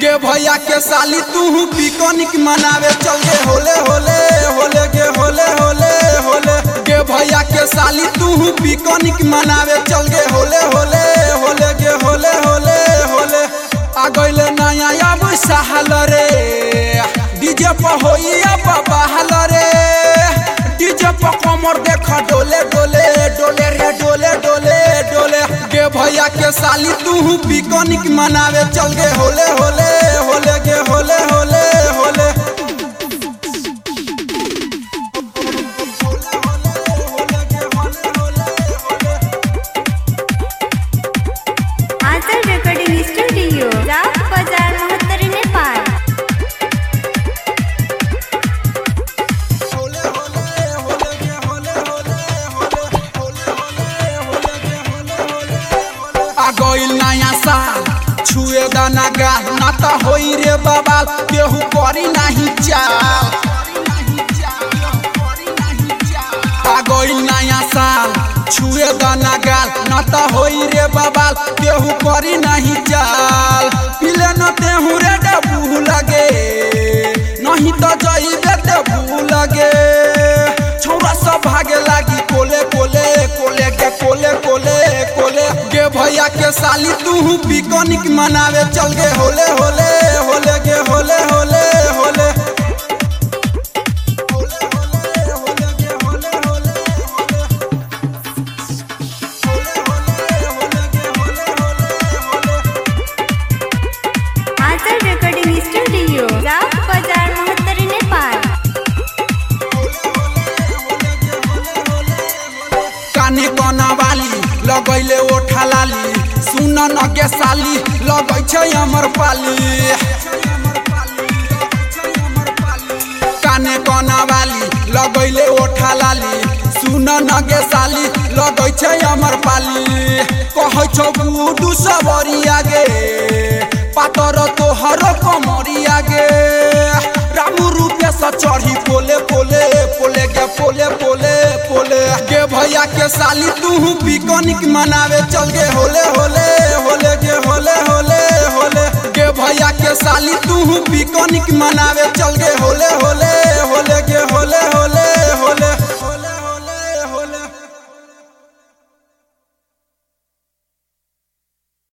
गे भैया के साली तू पिकनिक मनावे चल गे होले होले होले गे होले होले होले गे भैया के साली तू पिकनिक मनावे चल गे होले होले होले गे होले होले होले आ गइले नया अब सहल रे डीजे पर होई अब बहल रे डीजे पर कमर देख डोले डोले डोले रे डोले डोले डोले गे भैया के साली तू पिकनिक मनावे चल गे होले होले होले गे होले होले होले आंचल रेकॉर्डिंग स्टुडिओ राव बाजार महत्तर नेपाल आ गइल नया साल छुए दाना गा ना त होई रे बबाल केहू करी नाही चाल आ गइल नया साल छुए दाना गाल ना त होई रे बबाल केहू करी नाही चाल पिले न तेहू रे डबू लगे नहीं त जइबे देबू लगे छौरा सब भागे लागी कोले कोले कोले के कोले कोले कोले गे भैया के साली तू पिकनिक मनावे चल गे होले होले होले गे होले होले होले आंचल रेकॉर्डिंग स्टुडिओ राव बाजार महत्तर नेपाल काने कना वाली लगैले ओठा लाली सुन न के साली लगै छै हमर पाली काने कना वाली लगैले ओठा लाली सुन न के साली लगै छै हमर पाली कहै छौ गुडू सबरिया गे पातर तोहर कमरिया गे रामू रूपे से चढ़ी पोले पोले पोले गे पोले पोले पोले गे भैया के साली तू पिकनिक मनावे चल गे होले होले होले गे होले होले होले गे भैया के साली तू पिकनिक मनावे चल गे होले होले